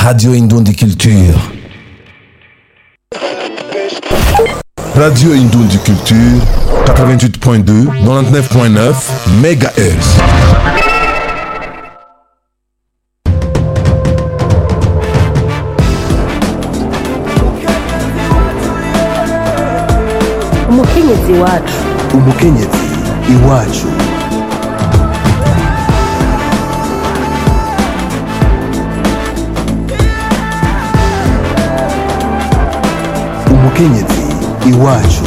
Radio Indundi Culture. Radio Indundi Culture, 88.2, 99.9 MHz. umukenyezi wacu umukenyezi iwacu umukenyezi iwacu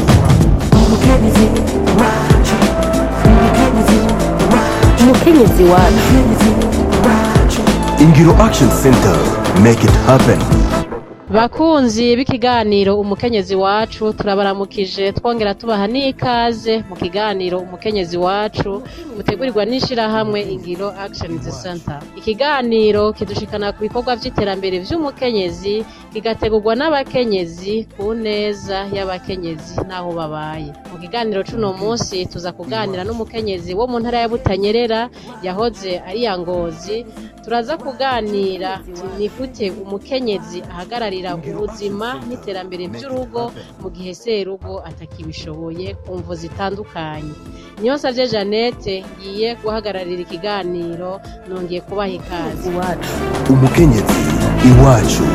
umukenyezi wacu ingiro action center make it happen bakunzi b'ikiganiro umukenyezi wacu turabaramukije twongera tubaha n'ikaze mu kiganiro umukenyezi wacu mutegurirwa n'ishirahamwe ingiro action center ikiganiro kidushikana ku bikorwa vy'iterambere vy'umukenyezi kigategurwa n'abakenyezi ku neza y'abakenyezi n'aho babaye mu kiganiro c'uno munsi tuza kuganira n'umukenyezi wo mu ntara ya butanyerera yahoze ari ya ngozi turaza kuganira ni gute umukenyezi ahagararira ubuzima n'iterambere by'urugo mu gihe serugo atakibishoboye ku mvu zitandukanye niyo savye jeannette ngiye guhagararira ikiganiro nongeye kubaha ikaze iwacu umukenyezi iwacu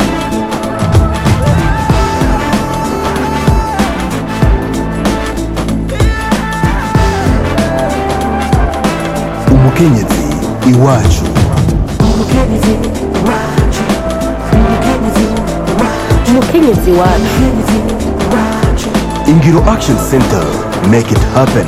umukenyezi iwacu umukenyezi wacu ingiro action center make it happen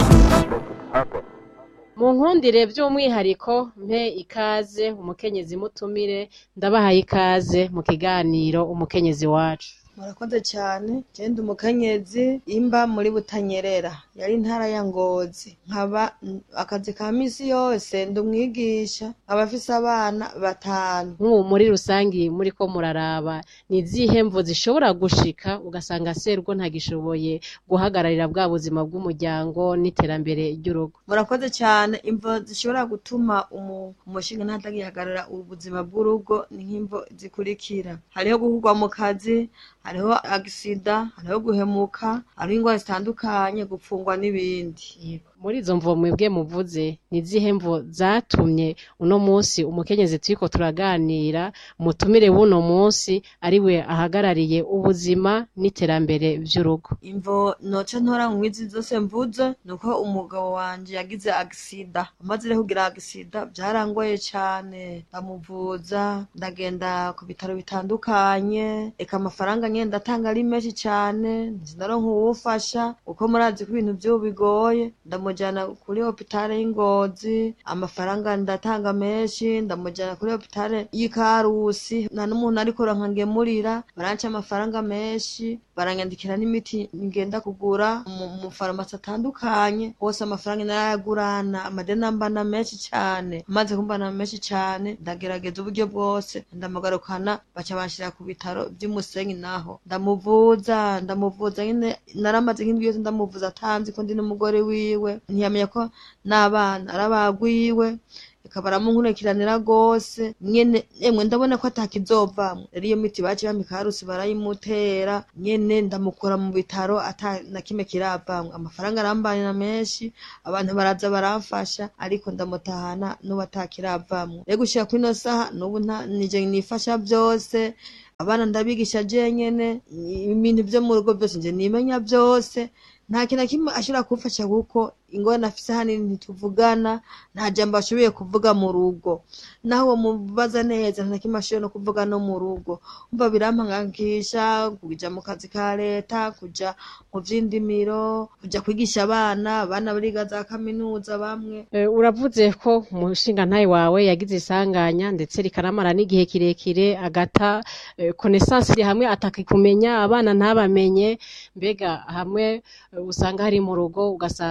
mu nkundire by'umwihariko mpe ikaze umukenyezi mutumire ndabahaye ikaze mu kiganiro umukenyezi wacu murakoze cyane genda umukenyezi imba muri butanyerera yari intara ya ngozi nkaba mm, akazi ka misi yose ndi umwigisha nkaba afise abana batanu nk'ubu muri rusangi muri ko muraraba ni izihe mvu zishobora gushika ugasanga serwo ntagishoboye guhagararira bwa buzima bw'umuryango n'iterambere ry'urugo murakoze cyane imvo zishobora gutuma umu- umushinga ntatagihagarara ubuzima bw'urugo ni nk'imvo zikurikira hariho guhugwa mu kazi hariho agisida hariho guhemuka hariho indwara zitandukanye gupfungwa n'ibindi Yego. muri izo mvo mwebwe muvuze ni izihe mvo zatumye uno munsi umukenyezi turiko turaganira umutumire w'uno munsi ari we ahagarariye ubuzima n'iterambere vy'urugo imvo noca ntora mu izi zose mvuze ni uko umugabo wanje yagize agisida amaze rero kugira agisida byarangoye cane ndamuvuza ndagenda ku bitaro bitandukanye eka amafaranga nyene ndatanga ari menshi cane sinaronka uwufasha kuko murazi ko ibintu vy'ubu bigoye ndamujana kuri hopitale y'ingozi amafaranga ndatanga menshi ndamujana kuri hopitale y'ikarusi nta n'umuntu ariko rankangemurira baranca amafaranga menshi baranyandikira n'imiti ngenda kugura mu mu farumasi atandukanye hose amafaranga narayagurana amadeni ambana menshi cane amaze kumbana menshi cane ndagerageza uburyo bwose ndamugarukana baca banshira ku bitaro vy'umusenyi naho ndamuvuza ndamuvuza nyene naramaze nk'indwi yose ndamuvuza atanzi ko ndi n'umugore wiwe ntiyamenya ko n'abana arabagwiwe ikaba aramunkurikiranira rwose nyene emwe ndabona ko atakizovamwo rero iyo miti baciye bampa ikarusi barayimutera nyene ndamukura mu bitaro ata na kimwe kiravamwo amafaranga arambanira menshi abantu baraza baramfasha ariko ndamutahana n'ubu atakiravamwo rero gushika kuri ino saha n'ubu nta nije nifasha vyose abana ndabigisha jenyene ibintu vyo mu rugo vyose nje nimenya vyose nta kintu na kimwe ashobora kumfasha kuko ingorane afise hanini ntituvugana nta jambo ashoboye kuvuga mu rugo naho uwo mubaza neza nta kimwe ashoboye no kuvuga no mu rugo umva birampangakisha kuja mu kazi ka leta kuja mu vy'indimiro kuja kwigisha abana abana bariga za kaminuza bamwe Eh, uravuze ko umushinga ntayi wawe yagize isanganya ndetse rikaramara n'igihe kirekire agata eh, connaissance iri hamwe atakikumenya abana ntabamenye mbega hamwe eh, usanga hari mu rugo ugasanga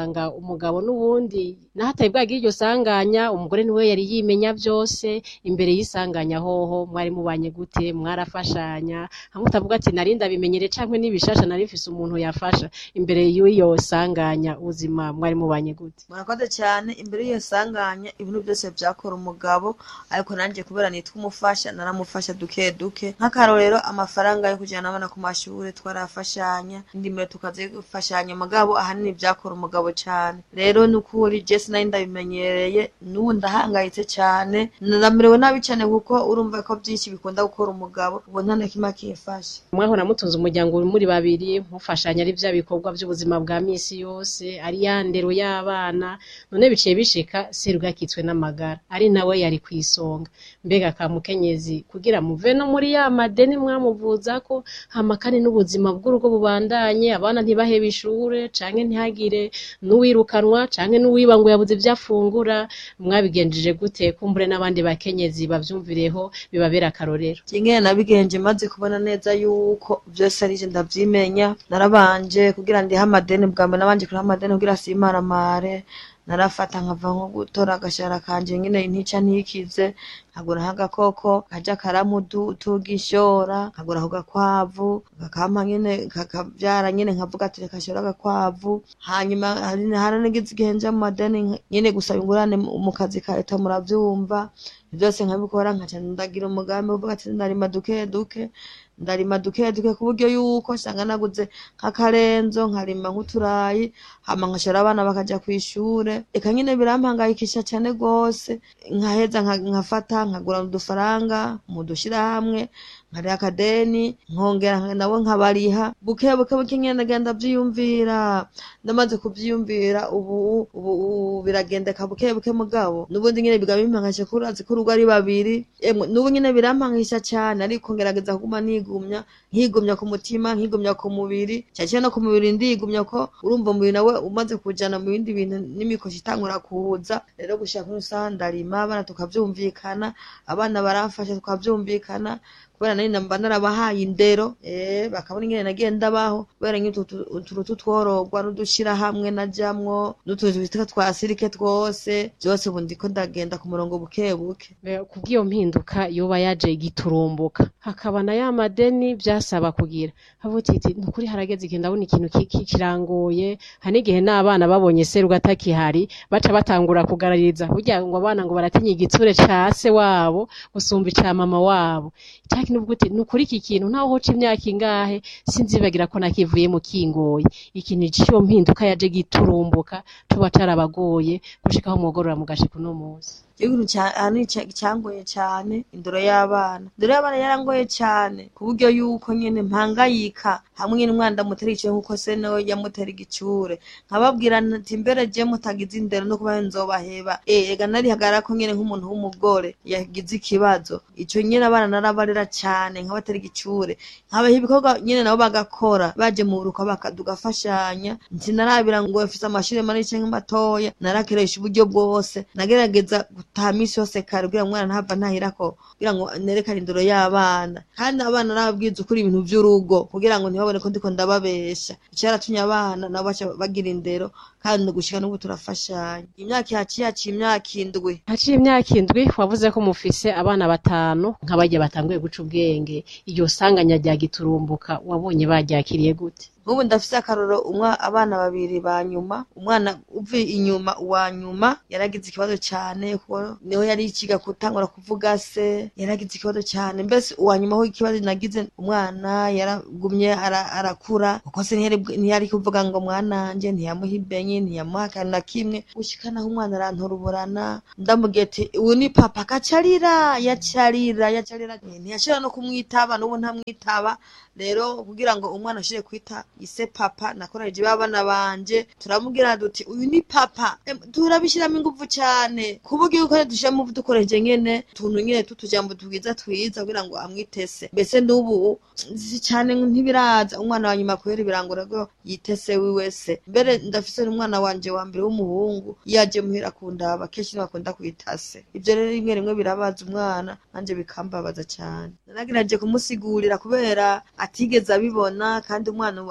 umugabo n'ubundi nahataye bwagira iryo sanganya umugore niwe yari yimenya byose imbere y'isanganya hoho mwari mubanye gute mwarafashanya hamwe utavuga ati nari ndabimenyere canke n'ibishasha nari mfise umuntu yafasha imbere y'iyo sanganya ubuzima mwari mubanye gute murakoze cyane imbere y'iyo sanganya ibintu byose byakora umugabo ariko nanjye kubera nitwa umufasha naramufasha duke duke nk'akarorero amafaranga yo kujyana abana ku mashuri twarafashanya indimiro tukazifashanya mugabo ahanini byakora umugabo cyane rero ni ukuri jesi nari ndabimenyereye n'ubu ndahangayitse cyane ndamerewe nabi cyane kuko urumva ko byinshi bikunda gukora umugabo ubu nta na kimwe akifashe mwahora mutunze umuryango muri babiri mufashanya ari bya bikorwa by'ubuzima bwa misi yose ari ya ndero y'abana none biciye bishika serugakitswe n'amagara ari nawe yari ku isonga mbega ka mukenyezi kugira muve no muri ya madeni mwamuvuza ko hama kandi n'ubuzima bw'urugo bubandanye abana ntibahebe ishure canke ntihagire n'uwirukanwa canke n'uwiba ngo yabuze ivyo afungura mwabigenjeje gute kumbure n'abandi bakenyezi bavyumvireho bibabera akarorero ingene nabigenje maze kubona neza yuko byose arije ndavyimenya narabanje kugira ndihe amadeni bwa mbere nabanje kuriha amadeni kugira simaramare narafata nkava nko gutora agashara kanje nyine ntica ntikize nkagura nk'agakoko kaja karamutuga ishora nkagura ako gakwavu kakampa nyene kakavyara nyene nkavuga ati reka shora agakwavu hanyuma hari haranigize igihe nja mu madeni nyene gusaba ingurane mu kazi ka leta muravyumva byose nkabikora nkaca ndagira umugambi uvuga ati ndarima duke duke ndarima duke duke ku buryo yuko usanga naguze nk'akarenzo nkarima nk'uturayi hama nkashora abana bakaja kw'ishure eka nyine birampangayikisha cane rwose nkaheza nkafata nkagura udufaranga mu dushirahamwe nkariha akadeni nkongera nabo nkabariha buke buke buke nyene ndagenda vyiyumvira ndamaze kuvyiyumvira ubu ubu biragendeka buke buke mugabo n'ubundi nyene biga bimpangayisha ko urazi ko urugo ari babiri emwe n'ubu nyene birampangisha cane ariko ngerageza kuguma nigumya nkigumya ku mutima nkigumya ku mubiri cyane no ku mubiri ndigumya ko urumva umubiri nawe umaze kujana mu bindi bintu n'imikoshi itangura kuza rero gushaka nk'usaha ndarima abana tukavyumvikana abana baramfasha tukavyumvikana kubera nari namba narabahaye indero eh bakabona ingene nagiye ndabaho kubera nk'utu tutworogwa n'udushira hamwe najamwo n'utuzu bitwa twa sirike twose byose ubu ndiko ndagenda ku murongo buke buke kubw'iyo mpinduka yoba yaje giturumbuka hakaba na ya madeni byasaba kugira havuga iti nukuri harageze igihe ndabona ikintu kirangoye hari n'igihe n'abana babonye seruga atakihari baca batangura kugarariza burya ngo abana ngo baratinya igitsure ca se wabo gusumba ica mama wabo nuvuga uti nukuri iki kintu ntaho hoca imyaka ingahe sinzibagira ko nakivuye mu kingoye ikintu ciyo mpinduka yaje giturumbuka tuba carabagoye gushikaho mwogorora mu gashika uno munsi ikintu cyangoye cyane indoro y'abana indoro y'abana yarangoye cyane ku buryo yuko nyine mpangayika hamwe n'umwana ndamutera icyo nkuko se nawe yamutera igicure nkababwira ati mbere je mutagize indero no kuba nzobaheba eh ega narihagara ko nyine nk'umuntu w'umugore yagize ikibazo ico nyine abana narabarera cyane nkabatera igicure nkabaha ibikorwa nyine nabo bagakora baje mu buruko bakadugafashanya sinarabira ngo bafise amashuri manini canke matoya narakeresha uburyo bwose nagerageza gutaha misi yose kare kugira ngo umwana ntava ntahirako kugira ngo nerekane indoro y'abana kandi abana narababwiza ukuri ibintu vy'urugo kugira ngo ntibabone ko ndiko ndababesha icaratumye abana nabo baca bagira indero kandi gushika n'ubu turafashanya imyaka yaciye yaciye imyaka indwi haciye imyaka indwi wavuze ko mufise abana batanu nk'abarya batanguye guca ubwenge iryo sanganya rya giturumbuka wabonye baryakiriye gute nk'ubu ndafise akaroro umwa abana babiri ba nyuma umwana uvuye inyuma uwa nyuma yaragize ikibazo cyane kuko niho yari ikiga gutangura kuvuga se yaragize ikibazo cyane mbese uwa nyuma aho ikibazo nagize umwana yaragumye arakura kuko se ntiyari kuvuga ngo mwananje ntiyamuha ibenye ntiyamuha akantu na kimwe gushikanaho umwana aranturuburana ndamubwiye ati ubu ni papa akacarira yacarira yacarira ntiyashobora no kumwitaba n'ubu ntamwitaba rero kugira ngo umwana ashobore kwita ise papa nakoresheje babana banje turamubwira duti uyu ni papa turabishyiramo ingufu cyane ku buryo yuko dushiramo dukoresheje nyene tuntu nyene tutujambo twiza twiza kugira ngo amwitese mbese n'ubu si cyane ntibiraza umwana wa nyuma kubera ibirangura ko yitese wiwe se mbere ndafise n'umwana wanje wa mbere w'umuhungu yaje muhira kundaba kenshi ntibakunda kwitase ivyo rero rimwe rimwe birabaza umwana nanje bikambabaza cyane naragerageje kumusigurira kubera atigeze abibona kandi umwana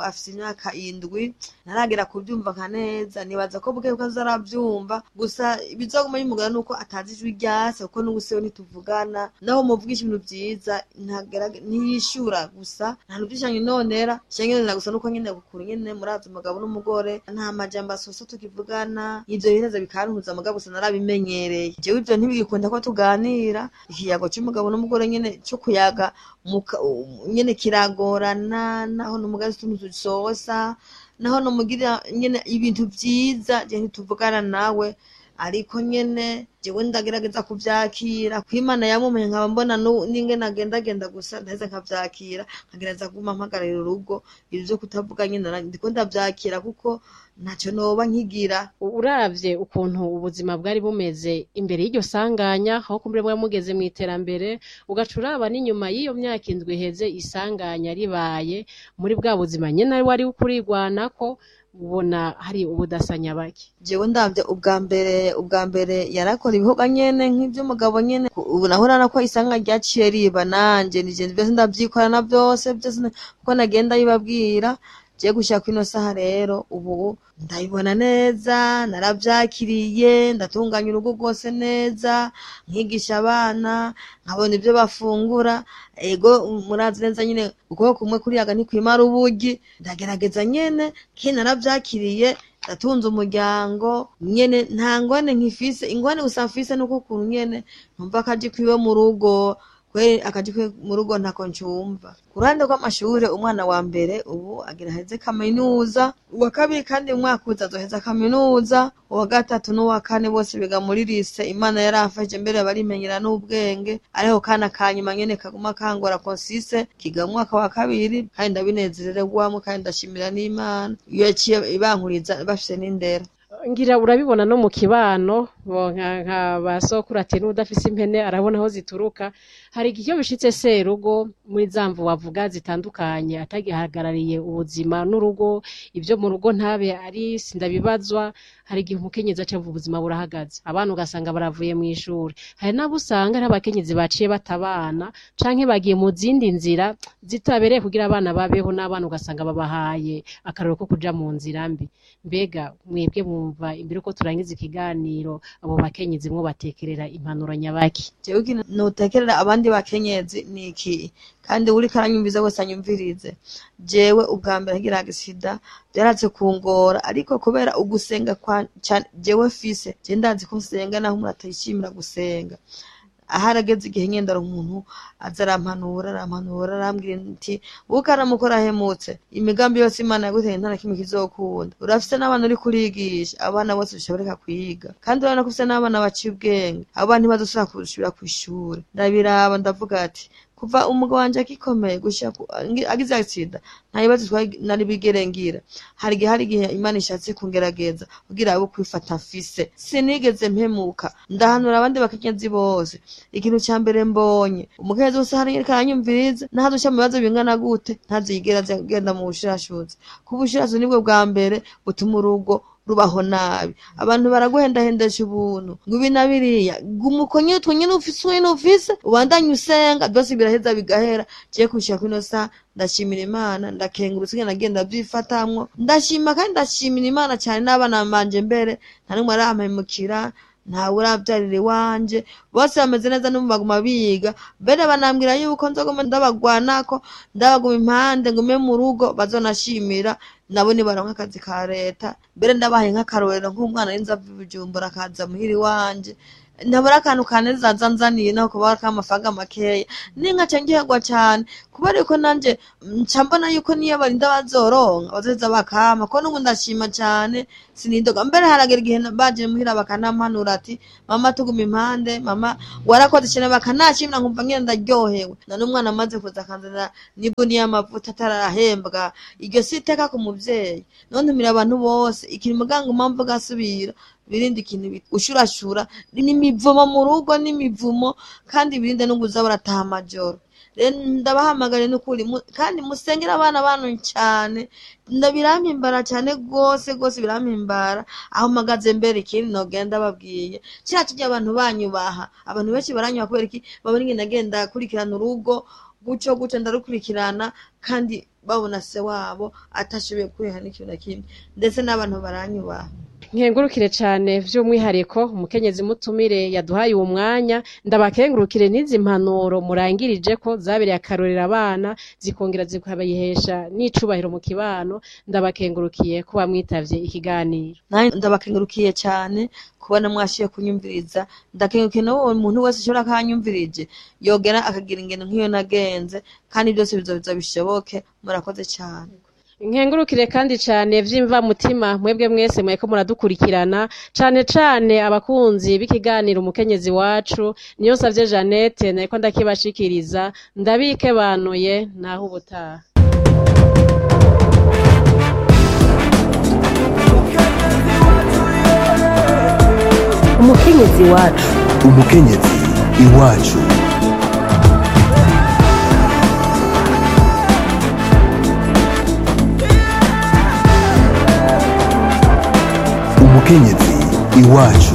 afise imyaka indwi ntaragera kubyumva nka neza nibaza ko buke bukaza arabyumva gusa ibizoguma bimugana nuko atazi ijwi ryase kuko n'ubu siwe ntituvugana naho muvugisha ibintu vyiza ntagerage- ntiyishura gusa nta bintu vyinshi anyinonera cengenera gusa nuko nyene gukura nyene murazi umugabo n'umugore nta majambo asosa tukivugana ivyo bihereza bikantuza mugabo gusa narabimenyereye jewe ivyo ntibigikunda ko tuganira ikiyago c'umugabo n'umugore nyene co kuyaga muka- nyene kiragorana naho n'umugazi utuntu dusosa naho nomugirira nyene ibintu vyiza je ntituvugana nawe ariko nyene jewe ndagerageza kuvyakira kwimana yamumenye nkaba mbona nu- n'ingene agendagenda gusa ndaheza nkavyakira nkagerageza kuguma mpagararira urugo ivyo vyo kutavuga nyene nara- ndiko ndavyakira kuko ntaco noba nkigira uravye ukuntu ubuzima bwari bumeze imbere y'iryo sanganya aho kumbure mwari mugeze mu iterambere ugaca uraba n'inyuma y'iyo myaka indwi iheze isanganya ribaye muri bwa buzima nyene wari kurigwanako ubona hari ubudasanya bake jewe ndavye ubwa mbere ubwa mbere yarakora ibikorwa nyene nk'ivy'umugabo nyene ubu naho urabona ko isanga ryaciye riba nanje nije vyose ndavyikorana vyose vyose na- kuko nagenda bibabwira je gushika kwino saha rero ubu ndabibona neza naravyakiriye ndatunganya urugo rwose neza nkigisha abana nkabona ivyo bafungura ego murazi neza nyene ukuboko kumwe kuriyaga ntikwimara ubugi ndagerageza nyene kini naravyakiriye ndatunze umuryango nyene nta ngwane nkifise ingwane gusa mfise nuko ukuntu nyene ntumva akaji kwiwe mu rugo kweri akaji kwiwe mu rugo ntako ncumva ku ruhande rw'amashure umwana wa mbere ubu agira aheze kaminuza uwa kabiri kandi mu mwaka uza azoheza kaminuza uwa gatatu n'uwa kane bose biga muri lise imana yaramfashije mbere barimenyera n'ubwenge ariho kana ka nyuma nyene kaguma kangora konsise kiga mu mwaka wa kabiri kandi ndabinezererwamwo kandi ndashimira n'imana iyo yaciye ibankuriza bafise n'indero ngira urabibona no mu kibano bo nka nka ba sokuru ati n'udafise impene arabona aho zituruka hari igihe iyo bishitse serugo muri za mvu wavuga zitandukanye atagihagarariye ubuzima n'urugo ibyo mu rugo ntabe ari sindabibazwa hari igihe umukenyezi aca avuga ubuzima burahagaze abana ugasanga baravuye mu ishuri hari n'abo usanga ari abakenyezi baciye batabana canke bagiye mu zindi nzira zitabereye kugira abana babeho n'abana ugasanga babahaye akararo ko kuja mu nzira mbi mbega mwebwe mwumva imbere uko turangiza ikiganiro abo bakenyezi mwo batekerera impanuro nyabaki jewe ikintu notekerera abandi bakenyezi ni iki kandi uriko aranyumviza wese anyumvirize jewe ubwa mbere ngira agisida byaraze kungora ariko kubera ugusenga kwa cyane jewe fise je ndazi ko nsenga naho umuntu atayishimira gusenga aharageze igihe nyendara umuntu aza arampanura arampanura arambwira nti buka aramukora ahemutse imigambi yose imana yaguteye nta na kimwe kizokunda urafise n'abana uri kurigisha abana bose bishoboreka kwiga kandi urabona ko ufise n'abana baciye ubwenge abo bana ntibazosubira gusubira kw'ishuri ndabiraba ndavuga ati kuva umugabo wanje akikomeye gushika ku- ngi- agize agisida nta bibazo twari- nari bigere ngira hari igihe hari igihe imana ishatse kungerageza kugira abo kwifata mfise sinigeze mpemuka ndahanura abandi bakenyezi bose ikintu ca mbere mbonye umukenyezi wese hari ariko aranyumviriza ntazoca mu bibazo bingana gute ntazigera aza agenda mu bushirashuzi ku bushirashuzi nibwo bwa mbere butuma urugo rubaho nabi abantu baraguhendahendesha ubuntu ngo ibi na biriya guma uko nyene utwo nyene ufise uwo nyene ufise ubandanye usenga byose biraheza bigahera je kushika kwino saha ndashimira imana ndakengurutse ingene nagenda vyifatamwo ndashima kandi ndashimira imana cyane n'abana banje mbere nta n'umwe arampemukira ntawe uravyarira iwanje bose bameze neza n'ubu baguma biga mbere banambwira yuko nzoguma ndabagwanako ndabaguma impande ngume mu rugo bazonashimira nabo nibaronka akazi ka leta mbere ndabahaye nk'akarorero nk'umwana y'inzavu ibijumbura akaza muhira iwanje ntabura akantu kanezaza nzaniye naho kuba k'amafaranga makeya ninka ca ngihegwa cane kubera yuko nanje nca mbona yuko niyo barinda bazoronka bazoheza bakama ko n'ubu ndashima cane sinidoga mbere haragera igihe baje muhira bakanampanura ati mama tuguma impande mama warakoze cane bakanashimira nkumva ngene ndaryohewe na n'umwana amaze kuza akanzanira n'ibuni y'amavuta atarahembwa iryo si iteka ku muvyeyi none ntumira abantu bose ikintu muganga umamvu gasubira birinde ikintu bita ushurashura n'imivumo mu rugo n'imivumo kandi birinde no kuza barataha amajoro rero ndabahamagare n'ukuri mu- kandi musengere abana banyu cyane ndabirampimbara cyane rwose rwose birampimbara aho mpagaze mbere ikindi nogenda babwiye kiriya kirya abantu banyubaha abantu benshi baranyubaha kubera iki babona ingene agenda akurikirana urugo gutyo gutyo ndarukurikirana kandi babona se wabo atashoboye kwiha n'ikintu na kimwe ndetse n'abantu baranyubaha nkengurukire cyane by'umwihariko umukenyezi mutumire yaduhaye uwo mwanya ndabakengurukire n'izi mpanuro murangirije ko zabereye akarorero abana zikongera zikabayihesha n'icubahiro mu kibano ndabakengurukiye kuba mwitavye ikiganiro nanjye ndabakengurukiye cyane kubona mwashiye kunyumviriza ndakengurukiye n'uwo muntu wese ushobora kanyumvirije yogera akagira ingendo nk'iyo nagenze kandi byose bizoza bishoboke murakoze cyane nkengurukire kandi cyane vy'imva mutima mwebwe mwese mweko muradukurikirana cane cane abakunzi b'ikiganiro umukenyezi wacu niyo savye Jeannette nariko ndakibashikiriza ndabikebanuye naho ubutaha umukenyezi wacu umukenyezi iwacu umukenyezi iwacu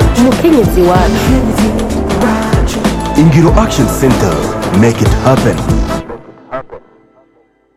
umukenyezi wacu ingiro action center make it happen